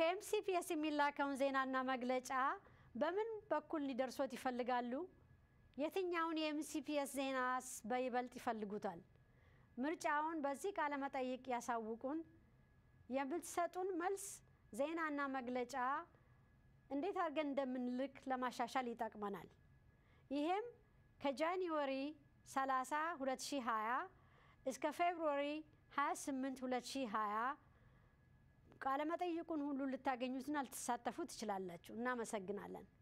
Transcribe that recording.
ከኤምሲፒኤስ የሚላከውን ዜናና መግለጫ በምን በኩል ሊደርሶት ይፈልጋሉ? የትኛውን የኤምሲፒኤስ ዜናስ በይበልጥ ይፈልጉታል? ምርጫውን በዚህ ቃለ መጠይቅ ያሳውቁን። የምትሰጡን መልስ ዜናና መግለጫ እንዴት አድርገን እንደምንልክ ለማሻሻል ይጠቅመናል። ይሄም ከጃንዋሪ 30 2020 እስከ ፌብሩዋሪ 28 2020 ቃለመጠይቁን ሁሉ ልታገኙትና ልትሳተፉ ትችላላችሁ። እናመሰግናለን።